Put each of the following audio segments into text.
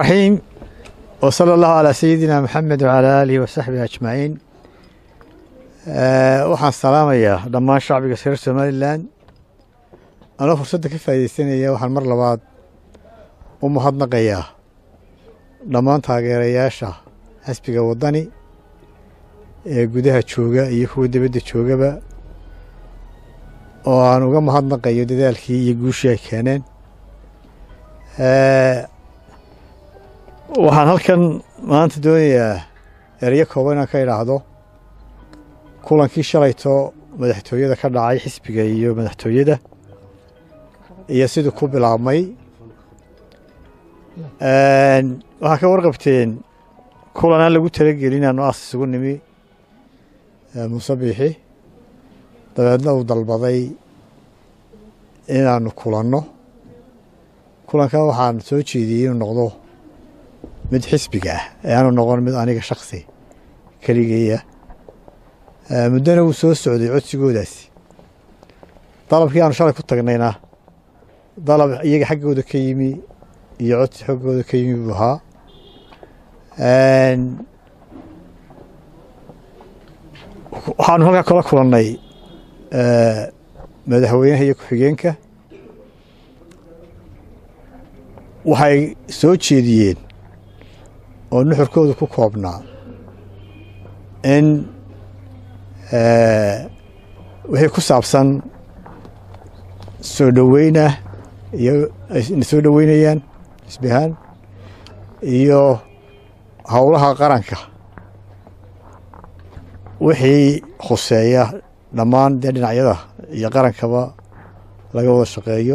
raxiim wa sala allahu calaa sayidina maxamed wacalaa aalihi wasaxbihi ajmaciin waxaan salaamayaa dhammaan shacbiga reer somalilan anoo fursadda ka faaideysanaya waxaan mar labaad u mahadnaqayaa dhammaan taageerayaasha xisbiga waddani ee gudaha jooga iyo kuwa dibadda joogaba oo aan uga mahadnaqayo dadaalkii iyo guushii ay keeneen waxaan halkan maanta doonayaa erayo kooban inaan ka idhaahdo kulankii shalayto madaxtooyada ka dhacay xisbiga iyo madaxtooyada iyo siduu ku bilaabmay waxaa ka warqabteen kulan aan lagu talagelin aanu aas isugu nimi muuse biixi dabeedna uu dalbaday inaanu kulanno kulankan waxaan soo jeediyey inuu noqdo mid xisbiga ah ee aanu noqon mid aniga shaksi keligeeya muddona wuu soo socday codsigoodaasi dalabkii aanu shalay ku tagnayna dalab iyaga xaggooda ka yimi iyo codsi xaggooda ka yimi buu ahaa waxaanu halkaa kala kulannay madaxweynaha iyo ku-xigeenka waxay soo jeediyeen oo nuxurkooda ku koobnaa in wixii ku saabsan soo dhoweynah iyo ayna soo dhoweynayaan xisbi ahaan iyo howlaha qaranka wixii khuseeya dhammaan dee dhinacyada iyo qarankaba laga wada shaqeeyo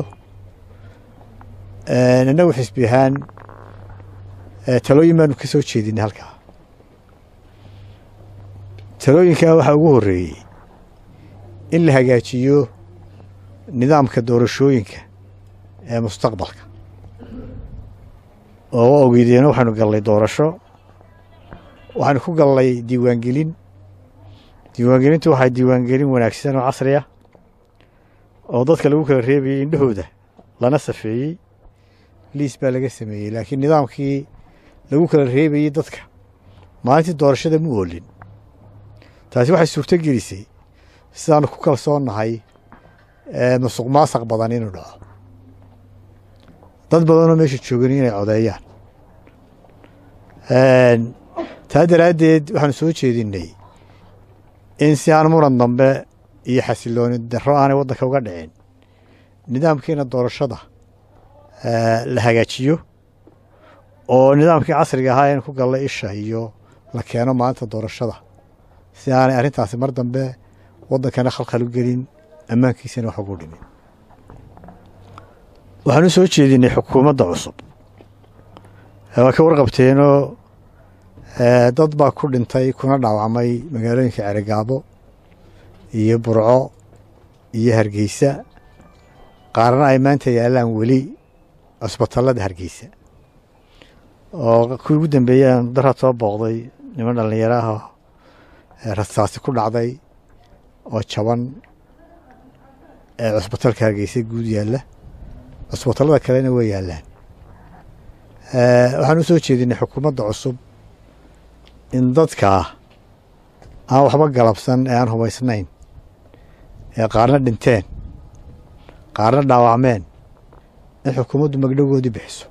innagu xisbi ahaan talooyin baanu ka soo jeedinay halkaa talooyinkaa waxaa ugu horreeyey in la hagaajiyo nidaamka doorashooyinka ee mustaqbalka oo ogeydeenna waxaanu gallay doorasho waxaanu ku gallay diiwaangelin diiwaangelintu waxaa diiwaangelin wanaagsan oo casri ah oo dadka lagu kala reebayey indhahooda lana safeeyey liis baa laga sameeyey laakiin nidaamkii lagu kala reebayey dadka maalintii doorashada mu oolin taasi waxay suurto gelisay sidaanu ku kalsoonnahay musuq maasaq badan inuu dhaco dad badanoo meesha joogan inay codeeyaan taa daraaddeed waxaanu soo jeedinnay in si aan muran dambe iyo xasilooni darro aanay waddanka uga dhicin nidaamkiina doorashada la hagaajiyo oo nidaamkii casriga ahaa in ku galla isha iyo la keeno maalinta doorashada si aanay arrintaasi mar dambe waddankana khalkhal u gelin ammaankiisana wax ugu dhimin waxaan u soo jeedinay xukuumadda cusub waa ka warqabteenoo dad baa ku dhintay kuna dhaawacmay magaalooyinka ceregaabo iyo burco iyo hargeysa qaarna ay maanta yaallaan weli cusbatallada hargeysa oo kuwii ugu dambeeyaan daraad soo booqday niman dhallinyaro ah rasaasi ku dhacday oo jaban ee cusbatalka hargeysa guud yaalla cusbatallada kalena way yaallaan waxaan u soo jeedinay xukuumadda cusub in dadkaa aan waxba galabsan ee aan hubaysnayn ee qaarna dhinteen qaarna dhaawacmeen in xukuumaddu magdhogoodii bixiso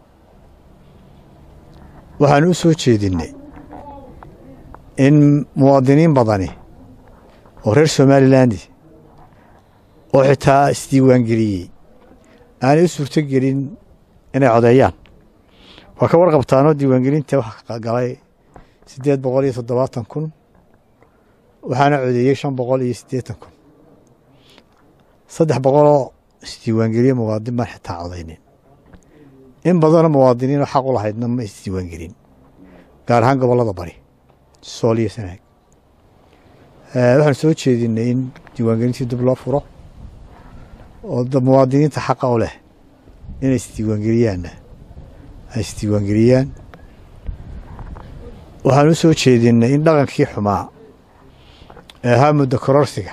waxaan u soo jeedinnay in muwaadiniin badani oo reer somaliland oo xitaa isdiiwaangeliyey aanay u suurto gelin inay codeeyaan waa ka warqabtaanoo diiwaangelinta waxa galay siddeed boqol iyo toddobaatan kun waxaana codeeyey shan boqol iyo siddeetan kun saddex boqoloo isdiiwaangeliye muwaadin baan xitaa codaynin in badanoo muwaadiniinoo xaq u lahaydna ma isdiiwaangelin gaar ahaan gobollada bari sool iyo sanaag waxaan soo jeedinay in diiwaangelintii dib loo furo oo muwaadiniinta xaqa u leh inay isdiiwaangeliyaanna ay isdiiwaangeliyaan waxaan u soo jeedinay in dhaqankii xumaa ee ahaa muddo kororsiga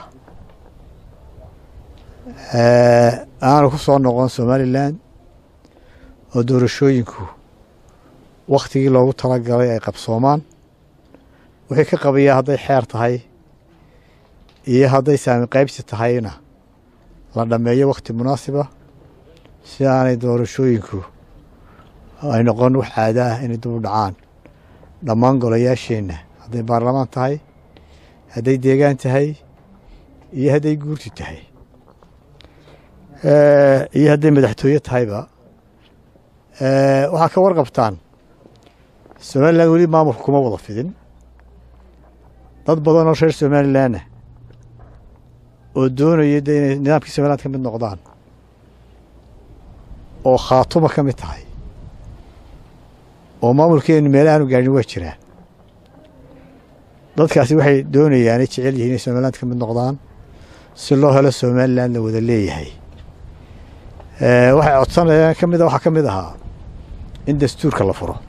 aanu ku soo noqon somalilan oo doorashooyinku wakhtigii loogu talagalay ay qabsoomaan wixii ka qabayaa hadday xeer tahay iyo hadday saami qaybsi tahayna la dhammeeyo wakhti munaasiba si aanay doorashooyinku ay noqon wax caado ah inay dib u dhacaan dhammaan golayaasheenna hadday baarlamaan tahay hadday deegaan tahay iyo hadday guurti tahay iyo hadday madaxtooye tahayba waxaa ka warqabtaan somalilan weli maamulka kuma wada fidin dad badan oo reer somalilanna oo doonaya de inay nidaamkii somaliland ka mid noqdaan oo khaatuma ka mid tahay oo maamulkeenu meelahaanu gaadhin waa jiraan dadkaasi waxay doonayaanay jecel yihiin inay somaliland ka mid noqdaan si loo helo somaliland la wada leeyahay waxay codsanayaan ka mid waxaa ka mid ahaa in dastuurka la furo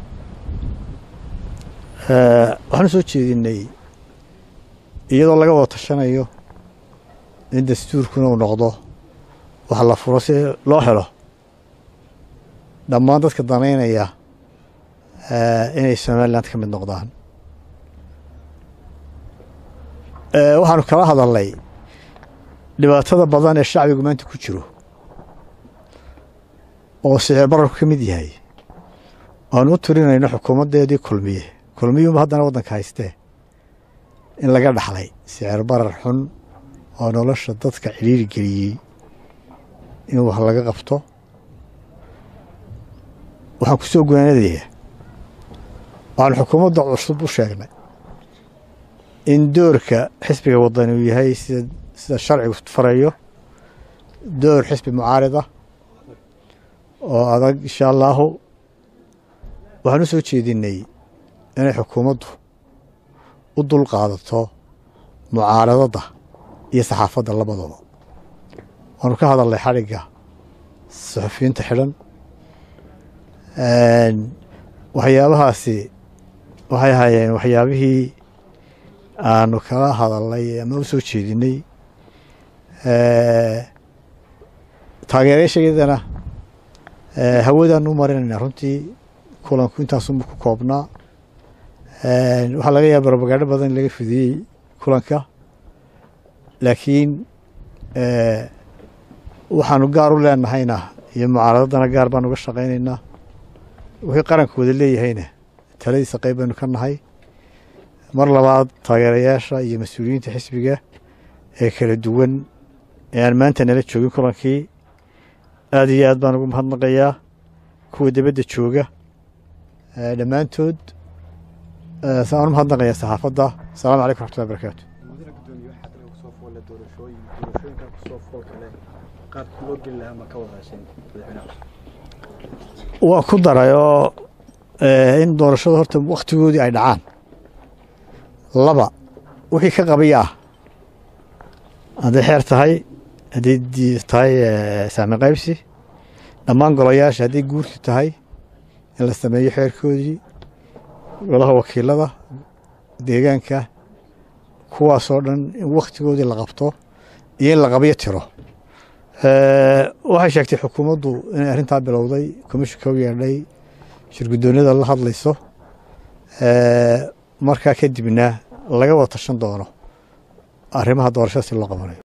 waxaanu soo jeedinay iyadoo laga wada tashanayo in dastuurkuna uu noqdo wax la furo si loo helo dhammaan dadka danaynaya inay somaliland ka mid noqdaan waxaanu kala hadalnay dhibaatada badan ee shacbigu maanta ku jiro oo sicir bararku ka mid yahay aanu u tirinayno xukuumaddeedii kulmiye kulmiyuunba haddana waddanka haystee in laga dhaxlay sicir barar xun oo nolosha dadka ciriiri geliyey in wax laga qabto waxaan ku soo gunaanadayaa waxaanu xukuumadda cusub u sheegnay in doorka xisbiga wadani uu yahay sida sida sharcigu farayo door xisbi mucaarida oo adag insha allaahu waxaan u soo jeedinay inay xukuumaddu u dul qaadato mucaaradadda iyo saxaafadda labadooda waanu ka hadalnay xadhigga saxufiyiinta xidhan waxyaabahaasi waxay ahaayeen waxyaabihii aanu kala hadalnay ama u soo jeedinay taageerayaashayadana hawadaan u marinayna runtii kulanku intaasunba ku koobnaa waxaa laga yaaba robagaadho badan in laga fidiyey kulanka laakiin waxaanu gaar u leenahayna iyo mucaaradadana gaar baan uga shaqaynaynaa wixii qaranka wada leeyahayna taladiisa qayb baynu ka nahay mar labaad taageerayaasha iyo mas-uuliyiinta xisbiga ee kala duwan ee aan maanta nala joogin kulankii aad iyo aad baan ugu mahadnaqayaa kuwa dibadda jooga dhammaantood saan u mahadnaqayaa saxaafadda asalamu calaykum raxmatullahi barakaatu waa ku daray oo in doorashada horta wakhtigoodii ay dhacaan laba wixii ka qabaya ah hadday xeer tahay hadday tahay saami qaybsi dhammaan golayaasha hadday guurti tahay in la sameeyo xeerkoodii golaha wakiilada deegaanka kuwaasoo dhan in wakhtigoodii la qabto iyo in la qabyo tiro waxay sheegtay xukuumaddu inay arrintaa bilowday komishinka u yeedhay shirguddoonyada la hadlayso markaa kadibna laga wada tashan doono arrimaha doorashada si loo qabanayo